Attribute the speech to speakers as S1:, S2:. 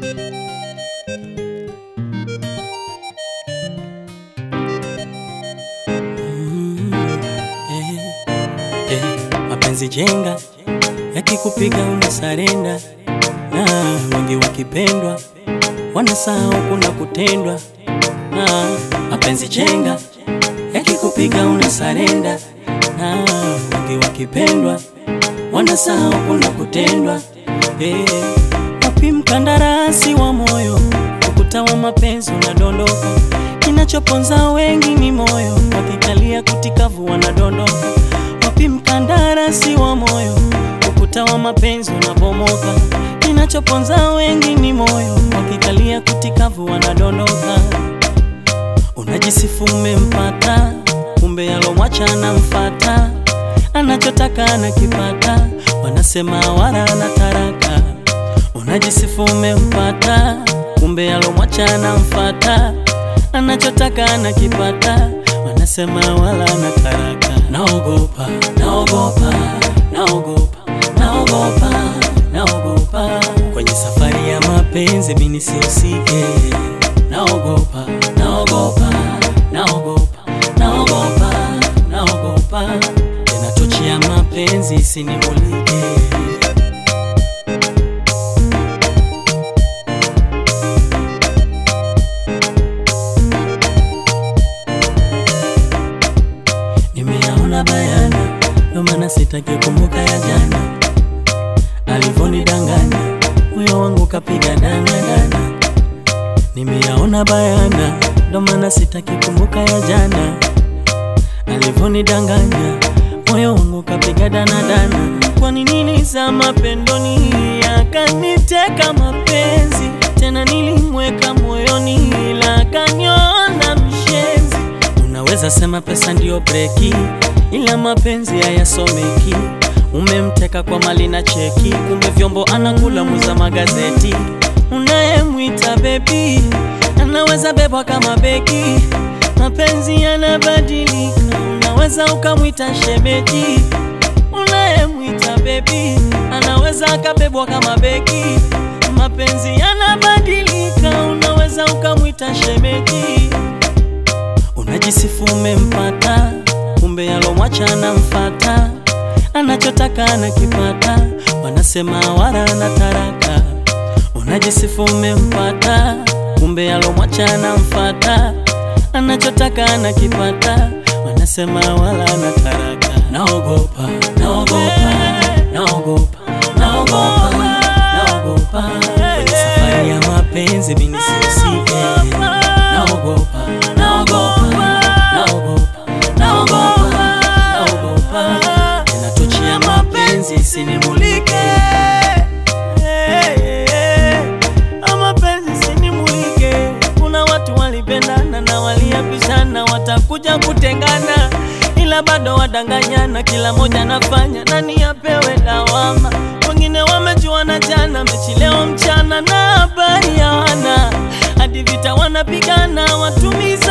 S1: Mm, eh, eh, mapenzi jenga yakikupiga unasarenda, na wengi wakipendwa wanasahau kuna kutendwa. Na mapenzi jenga yakikupiga unasarenda, na wengi wakipendwa wanasahau kuna kutendwa. Eh, wapi mkandarasi wa moyo, ukuta wa mapenzi unadondoka Kinachoponza wengi ni moyo, wakikalia kutikavu wanadondoka. Wapi mkandarasi wa moyo, ukuta wa mapenzi unabomoka. Kinachoponza wengi ni moyo, wakikalia kutikavu wanadondoka. Unajisifu umempata, kumbe alomwacha anamfata, anachotaka anakipata, wanasema wala ana taraka. Unajisifu umempata, kumbe alomwacha anamfata anachotaka anakipata, wanasema wala na taraka. Naogopa, naogopa, naogopa, naogopa, naogopa kwenye safari ya mapenzi mimi nisihusike. Naogopa, naogopa, naogopa, naogopa, naogopa tena tochi ya mapenzi isinimulike. Nimeyaona bayana, ndo maana sitaki kumbuka ya jana, alivonidanganya moyo wangu kapiga dana dana. Nimeyaona bayana, ndo maana sitaki kumbuka ya jana, alivonidanganya moyo wangu kapiga dana dana. Kwa nini nilizama pendoni, akaniteka mapenzi tena, nilimweka moyoni, ila akaniona mshenzi. Unaweza sema pesa ndiyo breki, ila mapenzi hayasomeki. Umemteka kwa mali na cheki, kumbe vyombo anakula muza magazeti. Unayemwita bebi anaweza bebwa kama beki, mapenzi yanabadilika. Unaweza ukamwita shemeji, unayemwita bebi anaweza akabebwa kama beki, mapenzi yanabadilika. Unaweza ukamwita shemeji Unajisifu umempata, kumbe alomwacha anamfata, anachotaka anakipata, wanasema wala ana taraka. Unajisifu umempata, kumbe alomwacha anamfata, anachotaka anakipata, wanasema wala ana taraka. Naogopa, naogopa, naogopa, naogopa, naogopa kwenye safari ya mapenzi mimi nisihusike. Naogopa, naogopa, naogopa, naogopa, naogopa tena tochi ya mapenzi isinimulike. Mapenzi isinimulike. Kuna watu walipendana na waliapishana watakuja kutengana, ila bado wadanganyana, kila moja anafanya nani apewe lawama. Wengine wamejuana jana, mechi leo mchana na habari hawana, hadi vita wanapigana watumizi